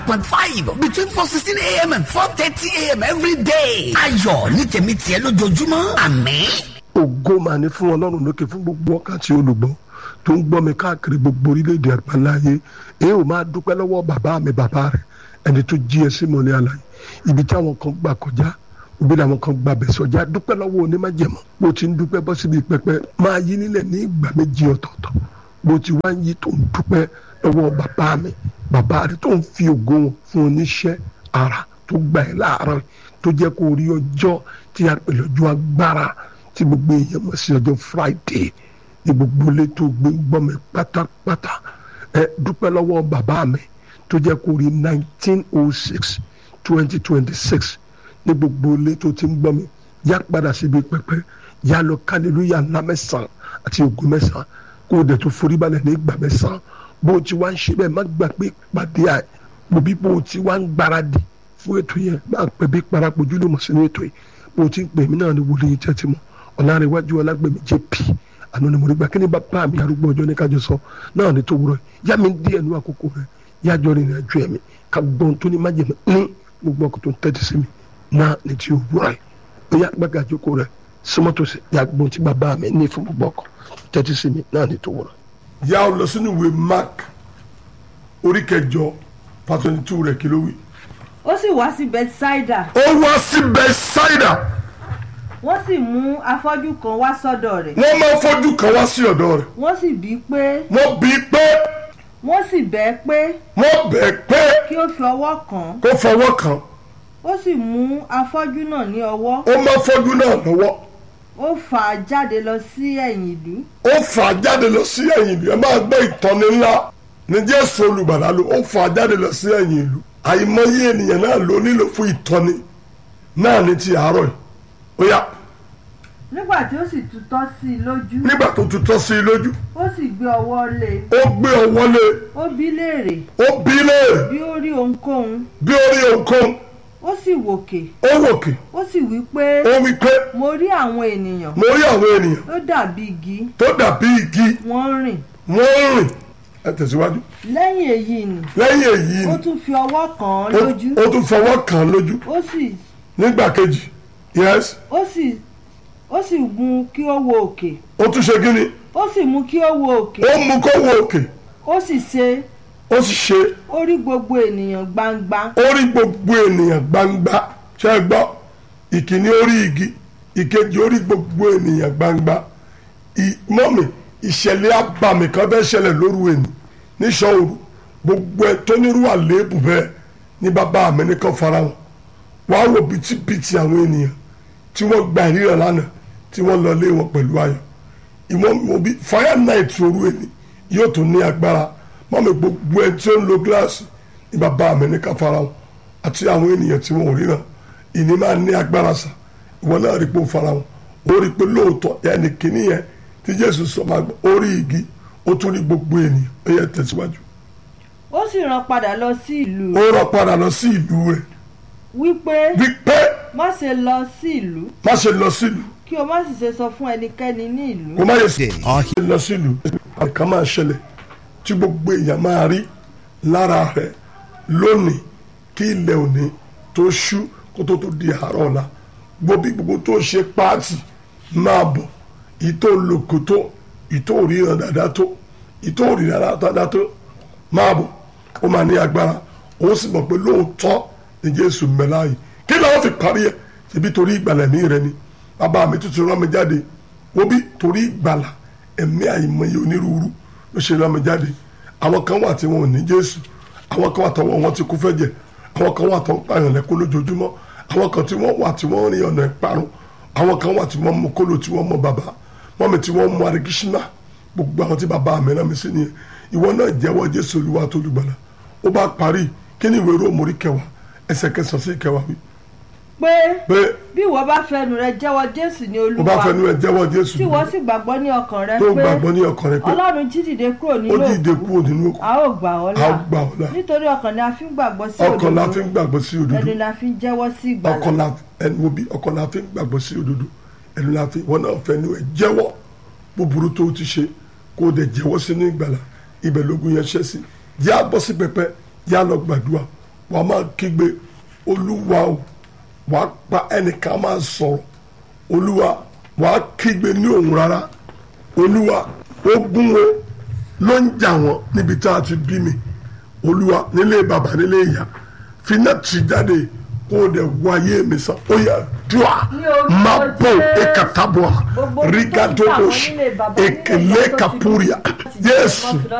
point five between four sixteen a.m. and four thirty a.m. every day. ayọ̀ ní tèmi tiẹ̀ lójoojúmọ́ àmín. ògo máa ní fún ọlọ́run lókè fún gbogbo wákàtí olùgbọ́ tó ń gbọ́ mi káàkiri gbogbo orílẹ̀-èdè àgbáláyé èyí ò máa dúpẹ́ lọ́wọ́ bàbá mi bàbá rẹ̀ ẹni tó jí ẹ sí mọ́lẹ́ àlàyé ibi tí àwọn kan gbà kọjá òbí làwọn kan gbà bẹ̀ sọjá dúpẹ́ lọ́wọ́ onímájẹ̀mọ́ bó ti ń dúpẹ́ bọ́ síbi pẹpẹ máa yí nílẹ̀ ní ìgbà méjì ọ̀tọ̀ọ̀tọ̀ bó ti wá ń yí tó ń dúpẹ́ lọ́wọ́ bàbá mi bàbá rẹ̀ tó ń fi ògo wọn fún oníṣẹ́ ara tó gbà ẹ́ láàárọ̀ tó jẹ́ kó rí ọjọ́ tí a pè lọ́jọ́ agbára tí gbogbo èèyàn mọ̀ sí ọjọ́ Friday ní gbogbo ilé tó gbé gbọ́ mi pátápátá ẹ dúpẹ́ lọ́wọ́ bàbá mi tó jẹ́ kó rí nineteen oh six twenty twenty six ní gbogbo ilé tó ti ń gbọ́ mi yá padà síbi pẹpẹ yá lọ kálílúyà ńlá mẹ́sàn-án àti ògùn mẹ́sàn-án kó o dẹ̀ tó forí balẹ̀ ní ìgbà mẹ́sàn-án bó o ti wá ń ṣe bẹ́ẹ̀ má gbà pé pàdé à mo bí bó o ti wá ń gbáradì fún ètò yẹn má pẹ́ bí parapọ̀ ojúlùmọ̀ sínú ètò yìí bó o ti ń pè mí náà ní wòlíì tẹ́tí mọ́ ọ̀làrẹ̀wájú ọlágbèmí jp àná ni mo rí gbà kí ni bàbá mi arúgbó ọjọ́ ní kájọ sọ náà ní tó wúrọ̀ yá mi díẹ̀ ní àkókò rẹ̀ yájọ́ rìn àjò ẹ̀mí ká gbọ́n tó ní májèmí ní gbogbo ọkọ̀ tó ń tẹ́tí sí mi náà ní tí òwúrọ̀ yìí ó yá gbàgà àjókòó rẹ̀ sọmọ́tòsí yá gbọ́n tí bàbá mi ní fún gbogbo ọkọ̀ tẹ́tí sí mi náà ní tó wúrọ̀. yà ó lọ sínú ìwé mark orí kẹjọ pàtàkì two rẹ̀ kí ló wí. ó sì wá sí bethsaida ó wá sí bẹ́sáìdà wọ́n sì mú afọ́jú kan wá sọ́dọ̀ rẹ̀ wọ́n máa fojú kan wá sí ọ̀dọ̀ rẹ̀ wọ́n sì bí pé wọ́n bí pé wọ́n sì bẹ̀ ẹ́ pé wọ́n bẹ̀ pé kí ó fi ọwọ́ kàn án kó fọwọ́ kàn ó sì mú afọ́jú náà ní ọwọ́ ó máa fojú náà lọ́wọ́ ó fà á jáde lọ sí ẹ̀yìn ìlú ó fà á jáde lọ sí ẹ̀yìn ìlú ẹ máa gbọ́ ìtọ́ni ńlá ní Jésù olùgbàlà ló ó fà á jáde lọ sí ẹ̀yìn ìlú àìmọye ènìyàn náà ló nílò fún ìtọ́ni náà ní ti àárọ̀ yìí ó yá nígbà tí ó sì tutọ́ sí i lójú nígbà tó tutọ́ sí i lójú ó sì gbé ọwọ́ lé e ó gbé ọwọ́ lé ó bí léèrè ó bí léèrè bí ó rí ohunkóhun bí ó rí ohunkóhun ó sì wòkè ó wòkè ó sì wí pé ó wí pé mo rí àwọn ènìyàn mo rí àwọn ènìyàn tó dàbí igi tó dàbí igi wọ́n rìn wọ́n ń rìn ẹ tẹ̀síwájú lẹ́yìn èyí ni lẹ́yìn èyí ó ni tún fi ọwọ́ kàn án ó- lójú ó tún fọwọ́ kàn án lójú ó sì nígbà kejì yes ó sì ó sì mú kí ó wo òkè ó tún ṣe gíní ó sì mú kí ó wo òkè ó mú kó wo òkè ó sì ṣe ó sì ṣe ó rí gbogbo ènìyàn gbangba ó rí gbogbo ènìyàn gbangba ṣe é gbọ́ ìkíní ó rí igi ìkejì ó rí gbogbo ènìyàn gbangba ì- mọ́mì ìṣẹ̀lẹ̀ abàmì kan fẹ́ ṣẹlẹ̀ lóru ẹni níṣọ́ọ̀rù gbogbo ẹ tó nírú àléébù bẹ́ẹ̀ ní bàbá mi nìkan fara wọn wàá wo bìtìbìtì àwọn ènìyàn tí wọ́n gba ìríran lánàá tí wọ́n lọ lé wọn pẹ̀lú ayọ̀ ìwọ̀n òbí fire night òru ẹni yóò tún ní agbára mọ́mì gbogbo ẹ tí ó ń lo gíláàsì ní bàbá mi nìkan fara wọn àti àwọn ènìyàn tí wọn ò ríran ìní máa ní agbára sà ìwọ náà rí pé ó fara wọn ó rí pé lóòótọ́ ẹnì kìíní yẹn tí Jésù sọ máa gbọ́ ó rí igi ó tún rí gbogbo ènìyàn ó yẹ tẹ̀síwájú ó sì rán padà lọ sí ìlú ó rọ padà lọ sí ìlú rẹ̀ wípé wípé má ṣe lọ sí ìlú má ṣe lọ sílùú kí o má sì ṣe sọ fún ẹnikẹ́ni ní ìlú kó má yẹ sí lọ sílùú àkàn máa ṣẹlẹ̀ tí gbogbo èèyàn máa rí lára rẹ̀ lónìí kí ilẹ̀ òní tó ṣú kó tó tó di àárọ̀ ọ̀la gbogbo gbogbo tó ṣe páàtì máa bọ̀ ìtò lòkò tó ìtò òríran dáadáa tó ìtò òríran dáadáa tó máa bọ̀ ó máa ní agbára ó sì mọ̀ pé lóòótọ́ ni Jésù mẹ́lá yìí kí làwọn fi parí ẹ̀ ṣebí torí ìgbàlẹ̀ mi rẹ ni bàbá mi tuntun rán mi jáde wo bí torí ìgbàlà ẹ̀mí àìmọye onírúurú ló ṣe rán mi jáde àwọn kan wà tí wọn ò ní Jésù àwọn kan wà tọwọ́ wọn ti kú fẹ́jẹ̀ àwọn kan wà tó ń pààyàn lẹ́kún lójoojúmọ́ àwọn kan tí wọ́n wà tí wọ́n rin ọ̀nà ìparun àwọn kan wà tí wọ́n mú kóló tí wọ́n mọ bàbá wọ́n mi tí wọ́n mú arigishina gbogbo àwọn tí bàbá mi rán mi sí nìyẹn ìwọ náà jẹ́wọ́ Jésù Olúwa tó lùgbàlà ó bá parí kí ni ìwé Róòmù orí kẹwàá ẹsẹ̀ kẹsàn-án sí kẹwàá wí pé pé bí ìwọ bá fẹnu rẹ jẹ́wọ́ jésù ní ó bá olúwa fẹnu ẹ jẹ́wọ́ Jésù tí ìwọ sì gbàgbọ́ ní ọkàn rẹ tó pé gbàgbọ́ ní ọkàn rẹ pé ọlọ́run jí dìde kúrò ó nínú dìde òkú kúrò nínú òkú a ó gbà ọ́ a ó là gbà ọ́ là nítorí ọkàn ni a fi ń gbàgbọ́ sí ọkàn la fi òdodo ń gbàgbọ́ sí òdodo ẹnu la fi ń jẹ́wọ́ sí ìgbàlà ọkàn la ẹnu wo bí ọkàn la fi ń gbàgbọ́ sí òdodo ẹnu la fi wọn náà fẹ́ nu ẹ jẹ́wọ́ búburú tó o ti ṣe kó o dẹ̀ jẹ́wọ́ sínú ìgbàlà ibẹ̀ lógun yẹn ṣẹ́ sí yá bọ́ sí pẹpẹ yá lọ gbàdúrà wàá máa kígbe olúwa o wàá pa ẹnìkan máa sọ̀rọ̀ olúwa wàá kígbe ní òun rárá olúwa ogun wo ló ń jà wọ́n níbi tá a ti bí mi olúwa nílé bàbá nílé ìyá finá tì jáde kó o dẹ̀ wáyé mi sàn ó yà dùà Ní orúkọ má bò Jésù. ekatabua Gbogbo ogun tó ń jà wọ́n rigadobosh nílé bàbá, nílé ekele ìyá tó ti bí kapuria láti jẹ́ yéésù ọmọ